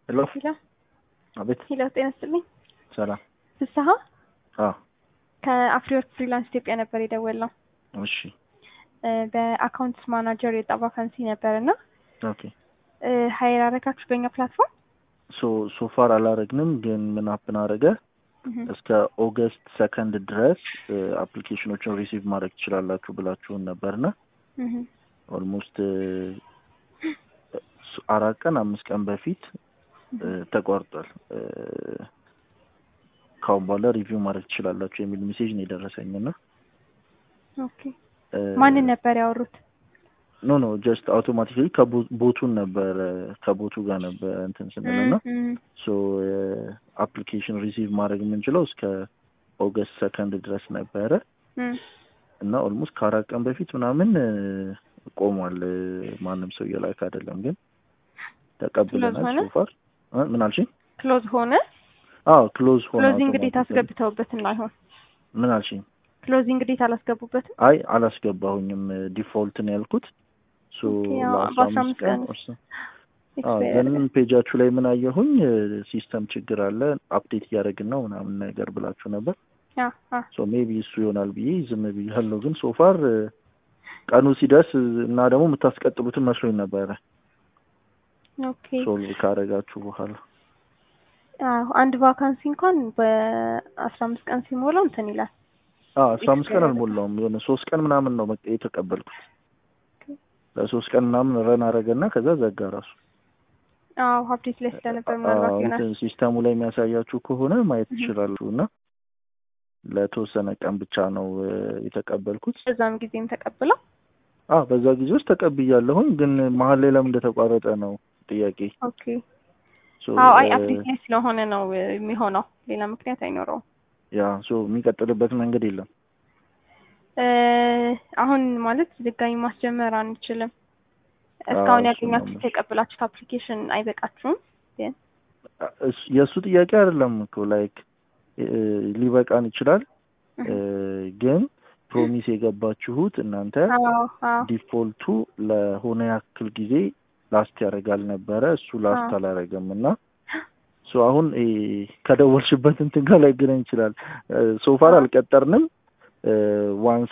ሄሎ ሄሎ አቤት ሄሎ፣ ጤና ይስጥልኝ። ሰላም ፍስሀ አዎ ከአፍሪወርክ ፍሪላንስ ኢትዮጵያ ነበር የደወልነው። እሺ እ በአካውንትስ ማናጀር የወጣ ቫካንሲ ነበር እና ኦኬ እ ሀይር አረጋችሁ በእኛ ፕላትፎርም ሶ ሶፋር አላረግንም ግን ምን አፕን አረገ እስከ ኦገስት ሰከንድ ድረስ አፕሊኬሽኖችን ሪሲቭ ማድረግ ትችላላችሁ ብላችሁን ነበርና ኦልሞስት አራት ቀን አምስት ቀን በፊት እ ተቋርጧል። እ ካሁን በኋላ ሪቪው ማድረግ ትችላላችሁ የሚል ሜሴጅ ነው የደረሰኝ እና ኦኬ ማንን ነበር ያወሩት? ኖ ኖ ጀስት አውቶማቲካሊ ከቦቱን ነበር ከቦቱ ጋር ነበር እንትን ስንል እና ሶ አፕሊኬሽን ሪሲቭ ማድረግ የምንችለው እስከ ኦገስት ሰከንድ ድረስ ነበረ እና ኦልሞስት ከአራት ቀን በፊት ምናምን እ ቆሟል። እ ማንም ሰው እየላክ አይደለም ግን ተቀብለናል። ሆነ? ሶፋር ምን አልሽኝ? ክሎዝ ሆነ። አዎ ክሎዝ ሆነ። ክሎዚንግ ዴት automatically። አስገብተውበት እንዳይሆን ምን አልሽኝ? ክሎዚንግ ዴት አላስገቡበትም። አይ አላስገባሁኝም። ዲፎልት ነው ያልኩት። ሶ ኦኬ፣ አዎ፣ ለአስራ በአስራ አምስት አምስት ቀን ቀን or so ኤክስፓየር ግን ፔጃችሁ ላይ ምን አየሁኝ ሲስተም ችግር አለ አፕዴት እያደረግን ነው ምናምን ነገር ብላችሁ ነበር። አ አ ሶ ሜቢ እሱ ይሆናል ብዬ ዝም ብያለሁ። ግን ሶፋር ቀኑ ሲደርስ እና ደግሞ የምታስቀጥሉትን መስሎኝ ነበረ ኦኬ ሶልቭ ካደረጋችሁ በኋላ። አዎ አንድ ቫካንሲ እንኳን በአስራ አምስት ቀን ሲሞላው እንትን ይላል። አዎ አስራ አምስት ቀን አልሞላውም የሆነ ሶስት ቀን ምናምን ነው በቃ የተቀበልኩት። ለሶስት ቀን ምናምን ረን አደረገና ከዛ ዘጋ ራሱ። አዎ አፕዴት ላይ ስለነበር ምናልባት አዎ፣ ይሆናል። እንትን ሲስተሙ ላይ የሚያሳያችሁ ከሆነ ማየት ትችላላችሁ። እና ለተወሰነ ቀን ብቻ ነው እ የተቀበልኩት። በዛም ጊዜም ተቀብለው አዎ በዛ ጊዜ ውስጥ ተቀብያለሁኝ። ግን መሀል ላይ ለምን እንደተቋረጠ ነው ጥያቄ። ኦኬ ሶ አዎ አይ እ አፕዴት ላይ ስለሆነ ነው እ የሚሆነው ሌላ ምክንያት አይኖረውም። ያ ሶ የሚቀጥልበት መንገድ የለም። እ አሁን ማለት ድጋሚ ማስጀመር አንችልም። እስካሁን እሱ ያገኛችሁት ነው። የቀበላችሁት አፕሊኬሽን አይበቃችሁም። ግን እስ- የእሱ ጥያቄ አይደለም እኮ ላይክ ሊበቃን ይችላል እ ግን ፕሮሚስ የገባችሁት እናንተ አዎ አዎ ዲፎልቱ ለሆነ ያክል ጊዜ ላስት ያደርጋል ነበረ። እሱ ላስት አዎ። አላደረገም እና ሶ አሁን እ ከደወልሽበት እንትን ጋር ላይገናኝ ይችላል። ሶፋር አልቀጠርንም። ዋንስ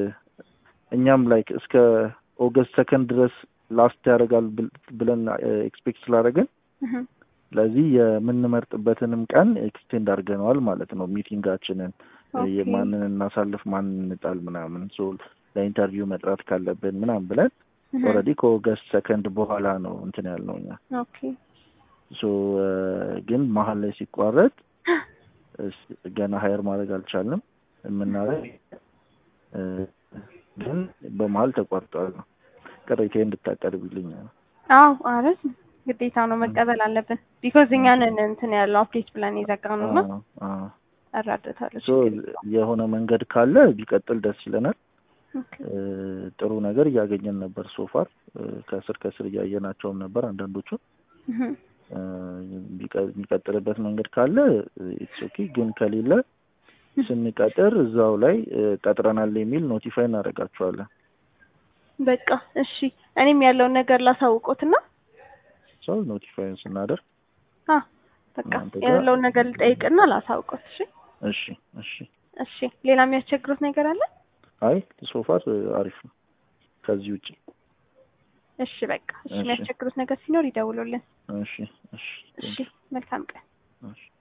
እኛም ላይክ እስከ ኦገስት ሰከንድ ድረስ ላስት ያደርጋል ብል- ብለን ኤክስፔክት ስላደረግን እህ ስለዚህ የምንመርጥበትንም ቀን ኤክስቴንድ አድርገነዋል ማለት ነው። ሚቲንጋችንን እ ኦኬ የማንን እናሳልፍ ማንን እንጣል ምናምን ሶ ለኢንተርቪው መጥራት ካለብን ምናምን ብለን እህ ኦልሬዲ ከኦገስት ሰከንድ በኋላ ነው እንትን ያልነው እኛ ኦኬ ሶ ግን መሀል ላይ ሲቋረጥ እስ- ገና ሀየር ማድረግ አልቻልንም። የምናደርግ እ ግን በመሀል ተቋርጧል ነው ቅሬታ እንድታቀርብልኝ ነው። አዎ አረ ግዴታ ነው መቀበል አለብን። ቢኮዝ እኛንን እንትን ያለው አፕዴት ብለን የዘጋነው እና አዎ፣ አዎ። እረዳታለሁ። ሶ ችግር የለውም። የሆነ መንገድ ካለ ቢቀጥል ደስ ይለናል። ኦኬ እ ጥሩ ነገር እያገኘን ነበር ሶፋር ከስር ከስር እያየናቸውም ነበር አንዳንዶቹን እህ እ ቢቀ- የሚቀጥልበት መንገድ ካለ ኢትስ ኦኬ። ግን ከሌለ ስንቀጥር እዛው ላይ እ ቀጥረናል የሚል ኖቲፋይ እናደርጋቸዋለን። በቃ እሺ፣ እኔም ያለውን ነገር ላሳውቆትና ሰው ኖቲፋይን ስናደርግ አ በቃ እናንተ ጋር- ያለውን ነገር ልጠይቅና ላሳውቆት። እሺ እሺ እሺ። እሺ። ሌላ የሚያስቸግሩት ነገር አለ? አይ ሶፋር አሪፍ ነው ከዚህ ውጭ። እሺ በቃ እሺ። እሺ። የሚያስቸግሩት ነገር ሲኖር ይደውሉልን። እሺ እሺ እሺ። መልካም ቀን። እሺ